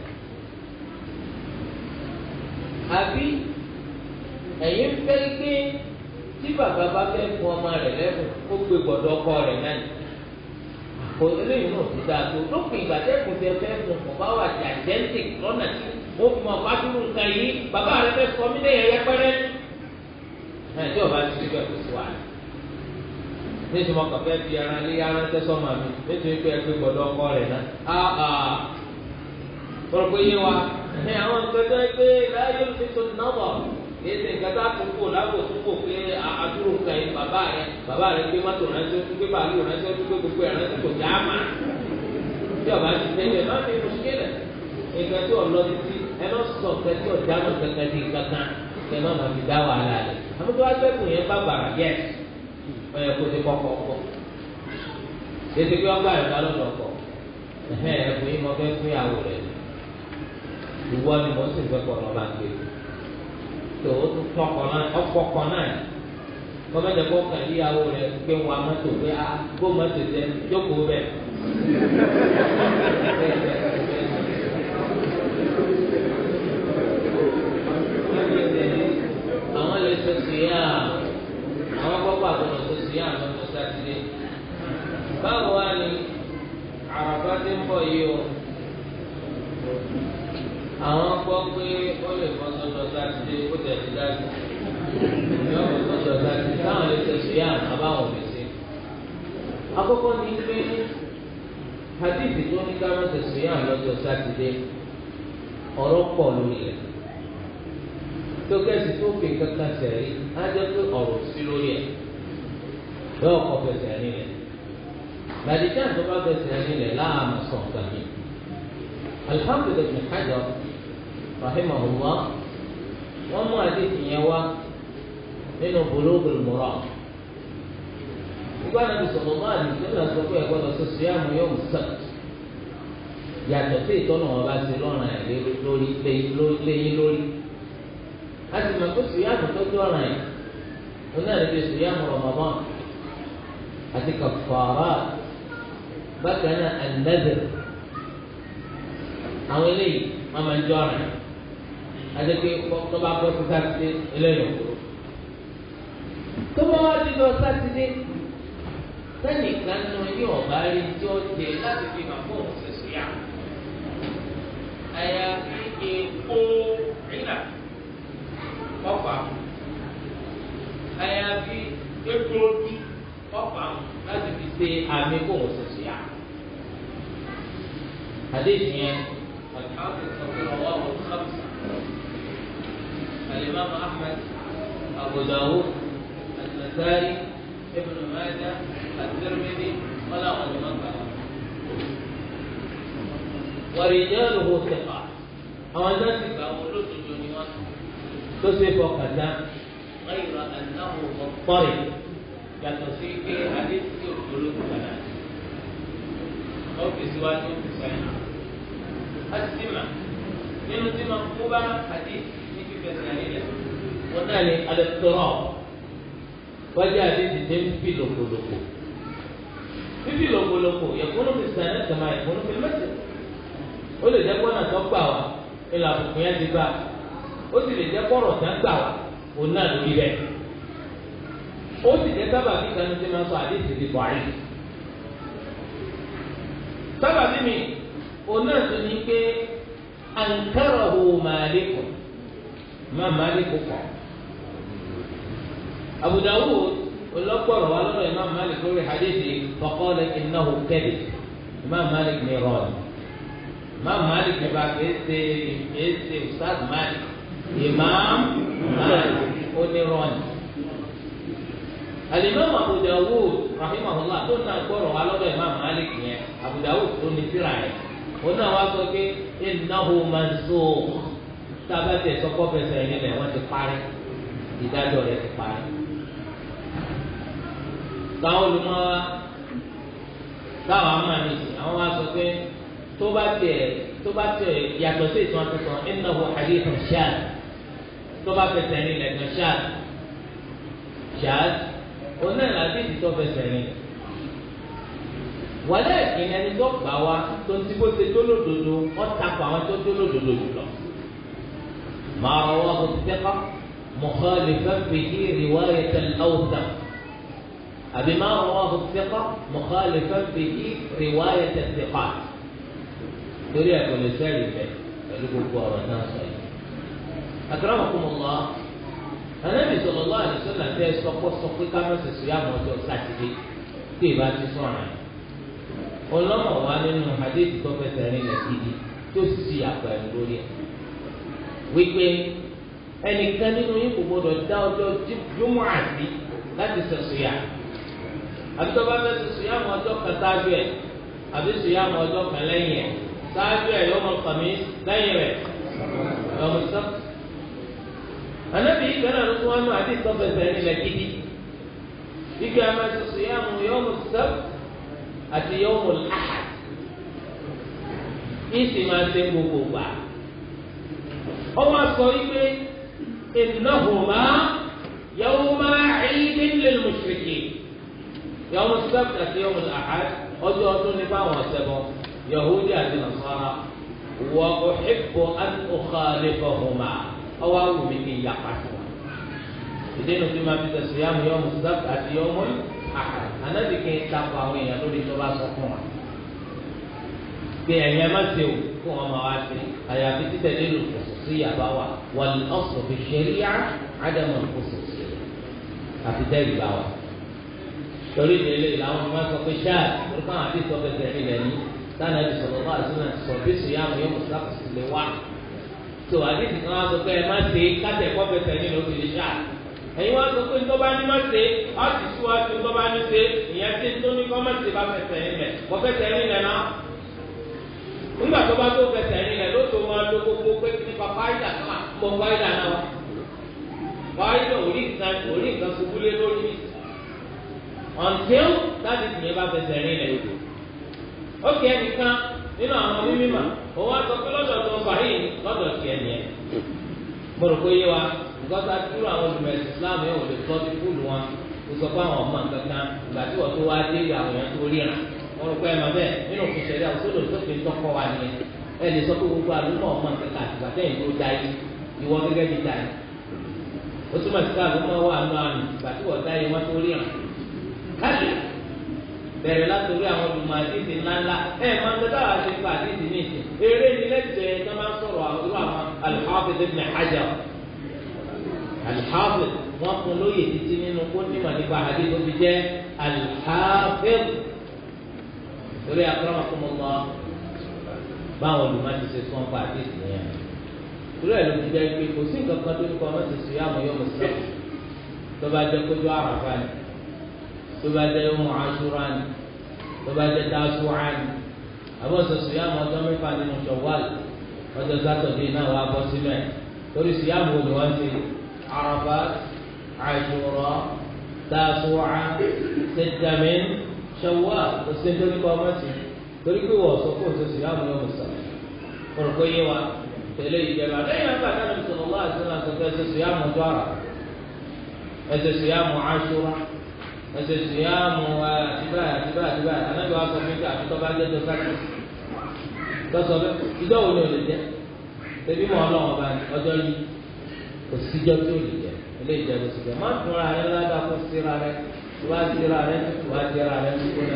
S1: àbí ẹ̀yin fẹ́ gbé tí bàbá bá fẹ́ fún ọmọ rẹ̀ lẹ́bùn ó gbé gbọ́dọ̀ ọkọ rẹ̀ náà kò eléyìí náà ti dáa tó lópin ìgbà tẹ́kùn tẹ fẹ́ fún ọba wà gigantic lọ́nà tí wọ́n fi mọ̀ fásitì nǹkan yìí bàbá rẹ fẹ́ sọ mí lẹ́yìn ẹ̀yẹ pẹ́rẹ́ ẹ̀ tí ọba ti rí bẹ́ẹ̀ kò sí wàhálà nítorí mo kàn fẹ́ fi ara lé ara tẹ́ sọ́mà mi nítorí pé ẹ pé gbọ́dọ̀ ọkọ rẹ̀ náà áà kọ́rọ̀ pé yé wa ẹ̀ àwọn nǹkan tó ẹ pé láyé ló fi tó náwó kì í ṣe nǹkan tó àtúnkò lágbo túnkò pé àdúró nǹkan yìí bàbá rẹ bàbá rẹ gbé mọ́tò ránṣẹ́ tó gbé bàálù ránṣẹ́ tó gbé gbogbo ẹ̀ ránṣẹ́ kò já mà tí ọba ti fẹ́ yẹ má fi mùsùlùmí nǹkan tí ọ̀lọ́ títí ẹ má sọ nǹkan tí ọ̀já mọ̀ kankan di kankan kẹ má má fi dá wàhálà rẹ̀ àmọ́ tó wá gbẹ́kùn yẹn bá bàrà yẹ ọyẹ kó ti kọ́kọ́ kọ́ ètò pé ọgbà rẹ̀ bá lọ́dọ̀ kọ́ ẹ̀hẹ́ ẹ̀fún yìí mo fẹ́ fún ìyàwó rẹ̀ ìwọ ni mo sì fẹ́ kọ́ ọ bá gbé tó o tún tọkọ náà ọkọ kọ náà kọ́mẹ́tẹ̀ kọ́ kàn ìyàwó rẹ̀ pé wọn a mọ́tò pé a kó mọ́tò jẹ jókòó bẹ́ẹ̀. àwọn lè ṣe sùúyà àwọn kọ́kọ́ àgbọ̀nà ṣe sùúyà lọ́jọ́ sátidé báwo wá ni àràbá ti ń bọ̀ yìí o àwọn gbọ́ pé ó lè bọ́ sọ́jọ́ sátidé ó tẹ̀ sí dájú yọ bọ́ sọ́jọ́ sátidé táwọn lè ṣe sùúyà àbáwọn lè ṣe. àkọ́kọ́ ni pé hadithi tó ní ká má ṣe sùúyà lọ́jọ́ sátidé ọ̀rọ̀ pọ̀ lórí rẹ̀ tó kẹ́sì tó fi kankan sẹ̀rí á jẹ́ pé ọ̀rọ̀ sí lórí ẹ̀ yóò kọ́ fẹsẹ̀ rìn rẹ̀ gbàdíjà tó bá fẹsẹ̀ rìn rẹ̀ láàmú sọ̀ kàmí. alhamdulilayi ibn hajar rahimahullah wọ́n mú àdéhùn yẹn wá nínú bulugul maram nígbà náà bisọ̀rọ̀ máa ní sílẹ̀ sọ pé ẹ̀gbọ́n lọ sí síyàmù yóò sàt yàtọ̀ sí ìtọ́nà wọn bá ṣe lọ́rùn ẹ̀ lórí léyìn lórí láti mọ̀ pé sùyàmù tó dọ̀ràn yìí wọn náà lè fi sùyàmù Ramadan àti kàfàrà bákan náà an-nadhr àwọn eléyìí wọn máa ń dọ̀ràn yìí àti pé tó bá bọ́ sí sátidé eléyìí òkúrò tó bá wá dídọ̀ sátidé sẹ́nìkan nù ní ọ̀bá rí tí ó dé láti fi hàn fún òun ṣe sùyàmù àyàfi èèpo rírà ọ̀pá àyàfi egbòogi ọ̀pá láti fi ṣe àmì kó wọ́n ṣẹ̀ṣẹ̀ yá. àdéhùn yẹn àtàwọn ìsọ̀rọ̀ ọwọ́ àwọn sábà alimami ahmed abu dawud al-nasai ibn majah at-tirmidhi wala àwọn ọmọ kan. wàrìjẹ́rù hó sèkà àwọn náà ti gbà wọ́n lóṣooṣù ni wọ́n tó ṣe fọkàn dá ghayra annahu mọ̀tọ́rì yàtọ̀ sí pé àdéhùn tí òkú olóògùn padà ọ́fíìsì wa ní ọ́fíìsì wa yìí. a ti ti mà nínú tí máa kó bá àdéhùn ní fífẹsẹ̀ nílẹ̀ wọ́n náà ní alẹ́ tọrọ wájú àdéhùn tẹ́ ń fi lòkòlòkò fífi lòkòlòkò yẹ̀kúnú fi sàn ẹ̀ sàmà yẹ̀kúnú fi mẹ́sẹ̀ ó lè jẹ́ kọ́nà tó gbà wá ìlà àbùkù yẹn ti gbà ó sì lè jẹ́ kọ́rọ̀ tán gbà wá òun náà lórí bẹ́ẹ̀ ó sì jẹ́ sábàbí kan tí máa sọ àdéhùn ti bọ̀ àyè sábàbí mi òun náà tún ní pé ankarahu màálíkù má màálíkù kọ̀ Abu Dawud olọ́gbọ̀rọ̀ wa lọ́dọ̀ Imam Malik lórí hadithi faqala innahu kadhib Imam Malik ní rọ́ọ̀nù Imam Malik ní bá kìí ṣe kìí ṣe Ustaz Malik Imam Malik ó ní rọ́ọ̀nù. Al-Imam Abu Dawud rahimahullah tó náà gbọ́rọ̀ wa lọ́dọ̀ Imam Malik yẹn Abu Dawud tó ní tírà yẹn ó náà wá sọ pé innahu mansukh tábàtẹ̀ sọ́kọ́ fẹsẹ̀ yẹn lẹ̀ wọ́n ti parí ìdájọ́ rẹ̀ ti parí táwọn olùmọ̀wá táwọn amáni àwọn wa sọ pé tó bá tẹ̀ tó bá tẹ̀ yàtọ̀ sí ìtàn àtúntàn innahu hadithun shadh tó bá fẹsẹ̀ ní lẹ́gàn shadh shadh oná ìlàdí ìdìtọ́ fẹsẹ̀ ní. wàlẹ́ ìkíni ẹni tó gbà wá tó ń tí bó ṣe tó lódodo wọ́n takò àwọn tó tó lódodo jùlọ. ma rawahu thiqa mukhalifan bihi riwayat al-awthaq أبي ما رواه الثقة مخالفا به رواية الثقات torí ẹ kò lè sẹ́rì bẹ́ẹ̀ pẹ̀lú gbogbo ọ̀rọ̀ náà sọ yìí. akramakumullah Ànábì sallallahu alaihi wasallam tẹ sọpọ sọ pé ká mẹsẹ sọ yá mọ ọjọ́ sátidé tí ìbá ti sọ̀rọ̀ yẹn ọlọmọ wa nínú hadith tó fẹsẹ̀ rìn lẹ gidi tó sì sì àpò ẹnu lórí ẹ wípé ẹnìkan nínú yín kò gbọdọ̀ dá ọjọ́ júmọ àti láti sẹsọ yá àbí tó bá fẹ́ sẹsọ yá mọ ọjọ́ kan sáájú ẹ àbí sọ yá mọ ọjọ́ kan lẹ́yìn ẹ sáájú ẹ yọmọ kàmí lẹ́yìn rẹ yọmọ sọpọ anabi yìí kan náà ló tún wá nù àti ìtọ́fẹsẹ̀ nílẹ̀ gidi ike a máa sọsọ yá mu yawmu sab àti yawmu ahad ìsì máa ṣe gbogbo gbà ọwọ́ sọ wípé innahuma yawma eidin lil mushriki yawmu sab àti yawmu ahad ọjọ́ ọdún ní báwọn ọ̀sẹ̀ bọ̀ yahudi àti nasara wa uhibbu an ukhalifahuma ọwọ́ awo mi kì í ya pàṣẹ wa ìdènà tí ma fi tẹ̀sí yàmù yọmù sábà àti yọmù àhà ànábì kì í takò àwọn èèyàn lórí tó bá sọ fún wa pé ẹ̀yin ẹ̀ má ṣe o kó wọn máa wá sí àyàfi títẹ̀lé lò kòsò sí yàrá wa wal aslu fi sharia ádámù kòsò sí àfi tẹ́lẹ̀ bá wa torí ìdílé làwọn ọmọ sọ pé ṣáà lórúkọ àwọn àti ìsọfẹsẹ nílẹ̀ ní sáà ti sọ̀rọ̀ bá àti sọ bí sùn yàmù yọmù sábà sì lè wá tó àdéhùn kan wá sọ pé ẹ má ṣe kátẹ kọ fẹsẹ̀ nínú òbí lè ṣáà ẹ̀yin wá sọ pé ntọ́ba ní má ṣe á sì síwájú ntọ́ba ní ṣe ìyẹn tí tó ní kọ́ má ṣe bá fẹsẹ̀ nílẹ̀ kọ́ fẹsẹ̀ nílẹ̀ náà nígbà tó bá tó fẹsẹ̀ nílẹ̀ ló tó máa lo gbogbo pé nípa fáyidà náà mọ fáyidà náà wá fáyidà orí nǹkan orí nǹkan ṣubú lé lórí until láti tìyẹn bá fẹsẹ̀ nílẹ̀ odò ó kẹ́ ẹnìkan nínú àwọn mímímà òun á sọ pé lọ́dọ̀ tó ń fàáyì lọ́dọ̀ tiẹ̀ nìyẹn mo rò pé yé wa ìgbọ́ta kúrò àwọn olùmọ̀ ẹ̀sìn Islam yẹn ò lè tọ́ sí fúlù wọn kó sọ pé àwọn ọmọ nǹkan kan ìgbà tí wọ́n tó wá dé àwọn èèyàn tó ríran mo rò pé ẹ máa bẹ́ẹ̀ nínú òfin ṣẹlẹ̀ àwòsódò tó fi ń tọ́kọ wa nìyẹn ẹ lè sọ pé gbogbo àlùmọ̀ ọmọ nǹkan kan àtìgbà tẹ́yìn tó dá yìí ìwọ gẹ́gẹ́ bí dá yìí ó túmọ̀ sí ká àlùmọ̀ wà nù àmì ìgbà tí wọ́n dá yìí wọ́n tó ríran káàdì bẹ̀rẹ̀ látòrí àwọn olùmọ̀ àdìsí ńláńlá ẹ̀ máa ń tẹ́tà àti ipa àdìsí ní ìsìn eré ní lẹ́tẹ̀ẹ́ tó máa ń sọ̀rọ̀ àwọn àwọn al-Hafiz ibn Hajar al-Hafiz wọn fún lóye títí nínú kó nímọ̀ nípa àdìsí tó fi jẹ́ al-Hafiz torí akramakumullah báwọn olùmọ̀ ti ṣe sọ́n pa àdìsí yẹn torí ẹ̀ ló ti jẹ́ pé kò sí nǹkan kan tó ní kọ́ ọmọ ti sùn yá àmọ́ yọ mùsùlùmí tó bá jẹ́ kójú àràfà ni tó bá jẹ́ yọmọ aṣúra ni tó bá jẹ́ dáṣúra ni àbọ̀ sọ̀sọ̀ yá mọ̀ ọjọ́ mẹ́fà nínú Ṣawwal ọjọ́ sátọ̀dé náà wà bọ́ sínú ẹ̀ torí sì yá mọ̀ olùwọ́n ti Àrafà Àṣúra dáṣúra sẹ́tàmín Ṣawwal kò sí nítorí kọ́ ọmọ sí torí pé wọ́n sọ fún òṣèṣì yá mọ̀ yọ mọ̀ sọ̀rọ̀ kọ̀rọ̀ pé yé wa tẹ̀lé ìjẹba lẹ́yìn àgbà náà ní sọ̀rọ̀ wá àti náà sọ̀rọ̀ ẹ̀sẹ̀ sì yá mọ̀ ọjọ́ àrà ẹ̀sẹ̀ sì yá mọ̀ Àṣúra ẹsẹ sùyàmù àtibá àtibá àtibá anábì wa sọ fún mi àti tọ́ba jẹ́ tó sákì tọ́sọ bẹ́ẹ̀ ìjọ wo ni o lè jẹ́ tẹ̀bí mọ́ ọlọ́wọ́ bá ní ọjọ́ yìí kò síjọ́ tí o lè jẹ́ ilé ìjẹ́ ló ti jẹ́ má tún ra rẹ ládàá kó síra rẹ tó bá síra rẹ tó wá síra rẹ tó kó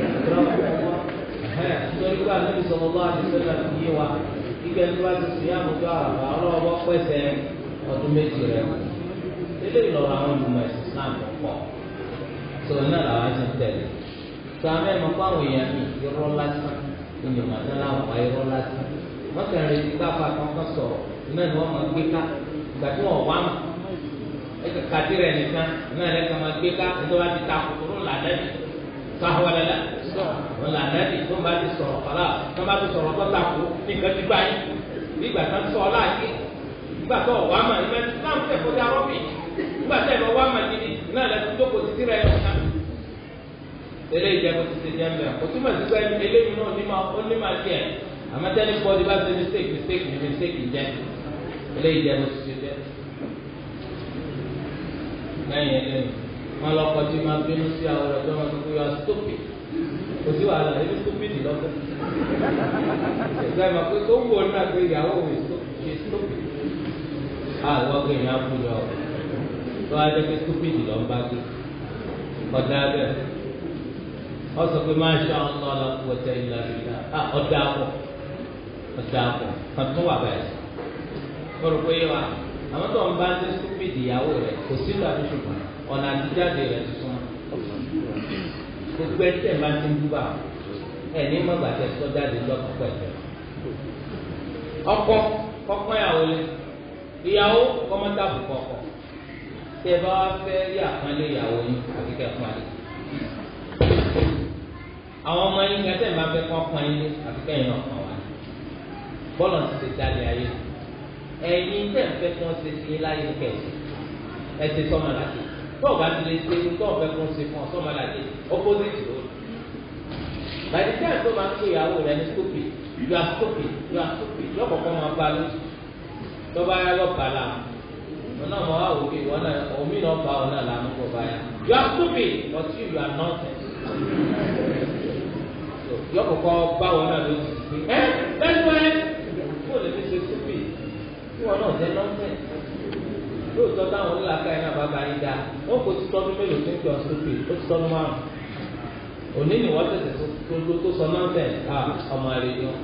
S1: lẹ nítorí pé anábì sọ̀rọ̀ lọ́wọ́ àti sẹ́lẹ̀ fi yé wa ìgbẹ́ tó bá ti sùyàmù tó àràbà ọlọ́wọ́ pẹ̀sẹ̀ ọdún méjì rẹ ilé ìlọrọ àwọn olùmọ̀ ẹ̀sìn Islam pọ̀ sọ̀rọ̀ náà làwọn ti ń tẹ̀lé tó a mẹ́rin mọ́ fáwọn èèyàn mi irọ́ lásán ìyẹn màtá láwọn pa irọ́ lásán wọ́n kàn lè ti káfa kankan sọ̀rọ̀ iná ni wọ́n máa gbé ká ìgbà tí wọ́n wá mà ẹ kà kàdí rẹ̀ nìkan iná rẹ̀ kà máa gbé ká nítorí wọ́n ti ta kòkòrò lànàbì tó àwọn ẹlẹ́lẹ́ wọn lànàbì tó ń bá ti sọ̀rọ̀ kọ́lá tó ń bá ti sọ̀rọ̀ kọ́ tako nìkan ti gbá yín nígbà tó ń sọ láàyè nígbà tó wà mà ìgbà tó ń tẹ̀ kó dá rọ́bì nígbà tó ń wà mà gidi náà lẹ́sìn tó kò ti ti rẹ̀ yọ̀ ká eléyìí jẹ́ kó ti ti jẹ́ mbẹ́ kò túmọ̀ sí pé eléyìí náà ní máa ó ní máa tiẹ̀ àmọ́tẹ́ni bọ́ọ̀dì bá ṣe mistake mistake ní mistake jẹ́ eléyìí jẹ́ kó ti ti jẹ́ lẹ́yìn eléyìí wọn lọ kọjú máa bínú sí àwọn ọ̀rọ̀ tó wọn tó kó yọ stupid kò sí wàhálà ebi stupid lọ́fẹ̀ ìgbà ìmọ̀ pé tó wù ọ́ náà pé ìyàwó mi ṣe stupid àwọn ọgbẹ́ yẹn á kú yọ tó wá jẹ́ pé stupid lọ́ ń bá gbé ọ̀dà bẹ́ẹ̀ ọsọ pé máa ṣe àwọn ọmọ ọlọpàá ilà ìlà ọdẹ àpọ ọdẹ àpọ kan tó wà báyìí mo rò pé wa àwọn tó ń bá ń ṣe stupid stupid ìyàwó rẹ̀ kò sí ìlú àti ṣùgbọ́n ọ̀nà àtijáde rẹ̀ ti súnmọ́ gbogbo ẹsẹ̀ máa ti ń dúbà ẹ̀ ní mọ̀gbà tẹ sọ́jáde lọ́kọ̀ pẹ̀lú ọkọ kọ́kọ́ ìyàwó lé ìyàwó kọ́mọ́tàbù kọ́kọ́ tí ẹ bá wá fẹ́ rí àpọ́nlé ìyàwó yín àti kẹ́kọ̀ọ́ àlè àwọn ọmọ yín kẹsẹ̀ máa fẹ́ kọ́ pọ́n yín àti kẹ́yìn náà kàn wá bọ́ọ̀lù ti ti dalẹ̀ ayé ẹ̀yin tẹ̀ ń fẹ́ kí wọ́n ṣe sí láyé kẹ̀sì ẹ̀ ti sọ́mọ láti tọ́ọ̀ bá ti lè ṣe irú tọ́ọ̀ fẹ́ kí wọ́n ṣe fún ọ sọ́mọ láti opposite ló by the time tó máa ń pè ìyàwó rẹ ní stupid you are stupid you are stupid yọ kọ̀ọ̀kan máa bá lóṣù tó bá yá lọ bàlá wọn náà mọ àwọn òbí wọn náà omi náà bá wọn náà lànà kó bá yá you are stupid but you you are nonsense yọ kọ̀ọ̀kan bá wọn náà lóṣù ẹ lẹ́nu ẹ kó lè fi ṣe stupid kí wọn náà jẹ nonsense lóòótọ́ táwọn onílàkà yẹn náà bá bá yín dáa wọn kò ti tọ́dún mélòó tó ń pè ọ́ stupid ó ti tọ́dún márùn òní ni wọ́n tẹ̀sẹ̀ tó tó sọ nonsense ah ọmọ rẹ̀ ni wọ́n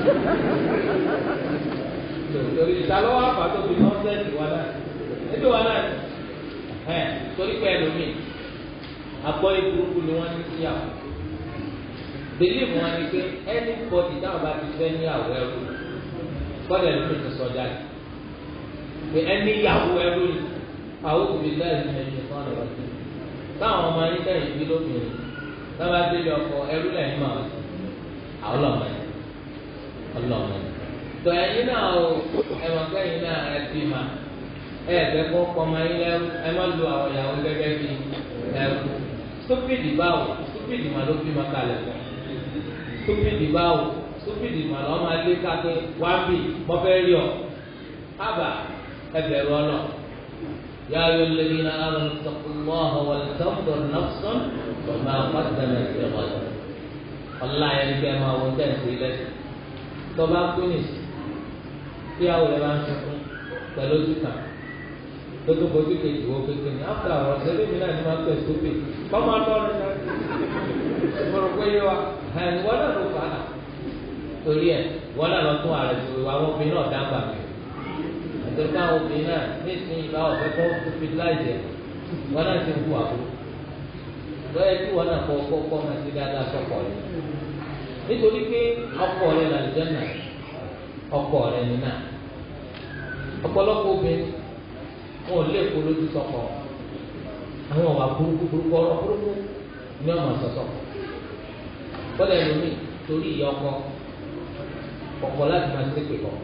S1: torí ìtalọ́wọ́ àfà tó fi nọ́ọ̀sẹ̀sì wa náà ẹbí wa náà ẹ torí pé ẹlòmíì agbọ́ ìburúkú ni wọ́n ní síyàwó believe wọn ni pé anybody táwọn bá ti fẹ́ ní àwọ̀ ẹrú kọ́lẹ̀ ẹlòmíì ti sọ jáde pé ẹni ìyàwó ẹrú ni àwọn òbí láì ní ẹni fún ọ̀nà ọ̀sẹ̀ táwọn ọmọ yín tẹ̀yìn bí lóbìnrin táwọn bá délé ọkọ ẹrú lẹ́yìn máa wọ̀ àwọn ọlọ́mọ yẹn ọlọ́mọ yẹn tọ ẹyin náà o ẹ mọ̀ pé ẹyin náà ẹ bí ma ẹ ẹgbẹ́ kó kọ́mọ yín lẹ́rú ẹ má lu àwọn ìyàwó gẹ́gẹ́ bí ẹrú stupid báwo stupid mà ló bí ma kalẹ̀ fún stupid báwo stupid mà lọ́ máa lé ká pé wá bì mọ́ fẹ́ rí ọ ábà ẹ bẹ̀rù ọlọ yà á yọ lẹ́bi náà á lọ sọ̀kùnmọ́ ọ̀hún sọ̀kùnmọ́ nọ́ọ̀sán ọ̀nà àpàtàkì ẹ̀ ọ̀la yẹn kẹ́ máa wọ tẹ̀sí lẹ́sìn tọ́ba kúnìsì tí àwọn ẹ̀ máa ń sunkún pẹ̀lú ojú kan tó tó bójú kejì wo kékeré ní after àwọn ọ̀sẹ̀ lómi náà ni máa ń pẹ̀ sókè kọ́mọ atọ́rin náà mo rò pé yé wa ẹ̀ wọ́n náà ló fà á torí ẹ̀ wọ́n náà lọ tún ààrẹ tó àwọn obìnrin náà dáńgbà mi àti káwọn obìnrin náà nísìnyí bá ọ̀fẹ́ kọ́ stupidláìsì ẹ̀ wọ́n náà ti ń hu àbúrò lọ́yẹ̀ tí wọ́n náà kọ́ kọ́ kọ́ máa ti dáadáa sọ́kọ̀ rẹ̀ nítorí pé ọkọ rẹ̀ là lùjẹ́ náà ọkọ rẹ̀ nínà ọ̀pọ̀lọpọ̀ obìnrin wọn ò lè kó lójú sọ́kọ àwọn ọ̀wà burúkú burúkú ọ̀rọ̀ burúkú ní ọmọ sọ̀sọ̀ kọ́lẹ̀ lómi torí ìyá ọkọ ọkọ láti máa ṣépè kọ́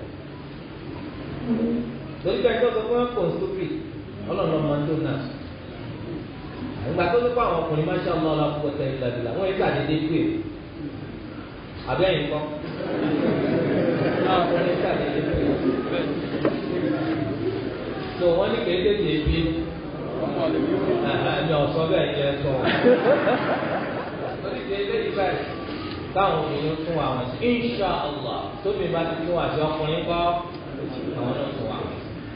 S1: torí pé ẹjọ́ sọ fún wọn kò ń sóbì ọlọ́run ọmọ tó náà ìgbà tó ní kó àwọn ọkùnrin máa ń ṣe ọmọ ọlọ́run kó tẹ̀lé ìlàdìlà wọ́n yẹ ká dédé pè é abẹ́yìn kọ́ náà ọkùnrin ká dédé pè é tó wọ́n ní kéde tè bí ẹ̀hán ọ̀sọ́ bẹ́ẹ̀ yẹ sọ lórí kéde yìí báyìí káwọn obìnrin tún wà wọn sí insha allah tóbi bá ti tún wà sí ọkùnrin kọ́ àwọn náà tún wà wọn.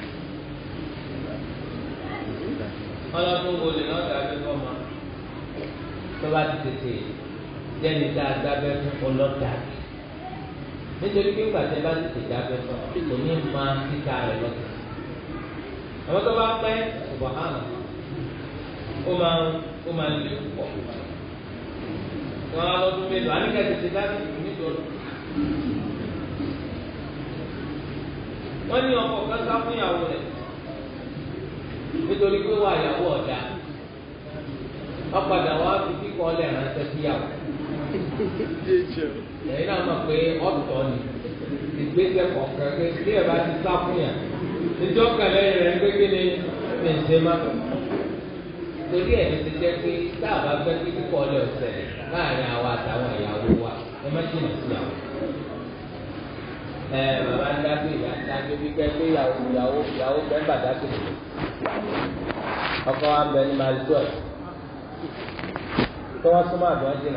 S1: ọlọ́dún wo lè náà dàbí fọ́ọ̀mà tó bá ti tètè jẹ́ni dáadáa bẹ́ẹ̀ fún ọlọ́dà nítorí pé gbàtẹ́ bá ti tètè dábẹ́ fún ọ kò ní máa títa rẹ̀ lọ́tọ̀ àwọn tó bá pẹ́ ṣùgbọ́n hàn ó máa ó máa lè pọ̀ wọn á lọ́dún mélòó àníkà tètè dábẹ́ nítorí wọ́n ní ọkọ̀ kankan fún ìyàwó rẹ̀ nítorí pé wà ìyàwó ọ̀dà ọ̀padà wà fi kíkọ́ ọ̀lẹ̀ ránṣẹ́ síyàwó. lẹ́yìn náà mọ̀ pé ọ̀tọ̀ ni ìgbésẹ̀ kọ̀ọ̀kan pé bí ẹ bá ti sá fún yàn níjọ́ kẹlẹ́ rẹ̀ ń gbégbé ní mẹ̀ǹtẹ́ má. torí ẹ̀ ti jẹ́ pé tá a bá fẹ́ kíkọ́ ọ̀lẹ̀ ọ̀sẹ̀ láàrin àwa àtàwọn ìyàwó wa ẹ má jìnnà síyàwó ẹ bàbá ń dágbé ìyá ń dágbé bí kẹ́ pé ìyàwó ìyàwó ìyàwó bẹ́ẹ̀ bàdá tó lè ọkọ wa bẹ ní marisol tó wọ́n súnmọ́ àdúrà jìnnà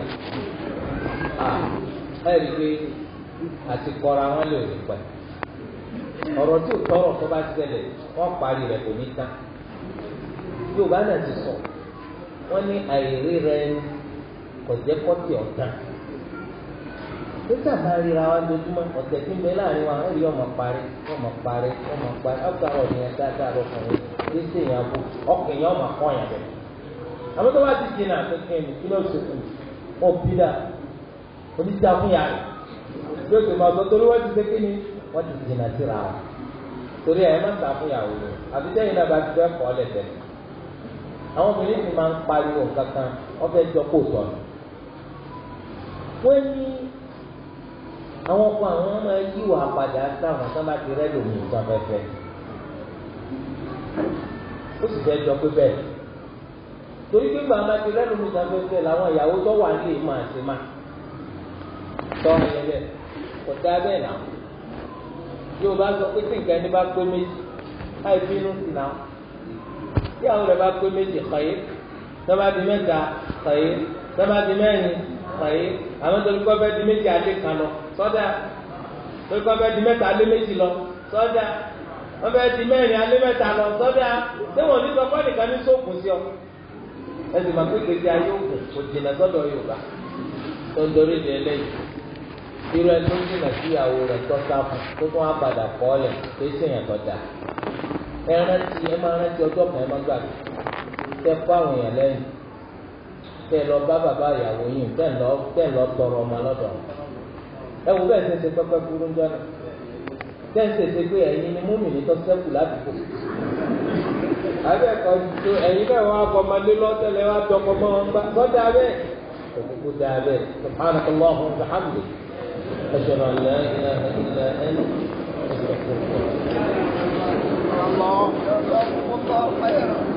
S1: ẹ rí i pé àti kọ́ra wọn lè rí pẹ́ ọ̀rọ̀ tí ò tọrọ tó bá ṣẹlẹ̀ wọ́n parí rẹ̀ kò ní tán Yorùbá náà ti sọ wọ́n ní àìrí rẹ̀ kò jẹ́ kọ́tì ọ̀tàn nígbà bá ríra wa lójúmọ́ ọ̀sẹ̀ tí ń bẹ láàrin wa ẹ̀rí ọmọ parí ọmọ parí ọmọ parí ọ̀gá ọ̀nì ẹ̀ dáadáa lọ́kùnrin
S2: kí ṣe èèyàn bò ọkùnrin yẹn ọmọ kọ́ yẹn bẹ̀. àmọ́ tó bá ti jìnnà kékeré ní kí ló ṣe fún mi wọn bí dà oníṣẹ́ àfúnyà rẹ̀ bí o sì máa sọ torí wọ́n ti ṣe kí ni wọ́n ti jìnnà síra wọn torí ẹ̀ má ta fún ìyàwó rẹ̀ àbí sẹ́yìn náà bá ti fẹ́ kọ́ lẹ́sẹ̀ àwọn obìnrin ti máa ń pariwo kankan wọ́n fẹ́ jọ kó tọ̀ wọ́n ní àwọn ọkọ àwọn máa yí wà padà sáwọn tó bá ti rẹ́ lòmìn nǹkan fẹ́fẹ́ ó sì fẹ́ jọ pé bẹ́ẹ̀ torí pé bàbá ti rẹ́ lòmìn nǹkan fẹ́fẹ́ làwọn ìyàwó tó wà nílé máa ṣe máa tọ́ ẹ̀yẹ kò dá bẹ́ẹ̀ náà yóò bá sọ pé tí nǹkan ẹni bá pé méjì láì bínú sí náà tí àwọn rẹ̀ bá pé méjì kàyé sábà di mẹ́ta kàyé sábà di mẹ́rin kàyé àwọn tó ń kọ́ bẹ́ẹ̀ di méjì alẹ́ kan lọ sọ́dà tó ń kọ́ bẹ́ẹ̀ di mẹ́ta alẹ́ méjì lọ sọ́dà wọ́n bẹ́ẹ̀ di mẹ́rin alẹ́ mẹ́ta lọ sọ́dà tí wọ́n ní sọ́kọ́ nìkan ní sóògùn sí ọ ẹsìn máa pé gbèsè ayé ògùn kò jìnnà sọ́dọ̀ Yorùbá tó ń dorí di ẹlẹ́yìí irú ẹni tó ń jìnnà sí ìyàwó rẹ̀ tó sáfù tó tún wá padà kọ́ ọ lẹ̀ tó ṣèyàn tó dáa ẹ rántí ẹ máa rántí ọjọ́ kan ẹ má gbàgbé tẹ fún àwọn èèyàn lẹ́yìn tẹ lọ bá bàbá ìyàwó yìí tẹ lọ tẹ lọ tọrọ ọmọ lọ́dọ̀ ẹ wò bẹ́ẹ̀ ṣe ṣe pẹ́pẹ́ burú jọ náà tẹ ń ṣèṣe pé ẹ̀yin ni múmi ní tó ṣẹ́kù ládùúgbò abẹ́ kan tó ẹ̀yin náà wọ́n akọ ọmọdé lọ́tẹ̀lẹ̀ wọ́n atọ́kọ mọ́ wọn gbá sọ́dà bẹ́ẹ̀ òkùnkùn dà bẹ́ẹ̀ subhanaka Allahumma wa bihamdik ashhadu an la ilaha illa anta astaghfiruka
S3: الله الله خيرا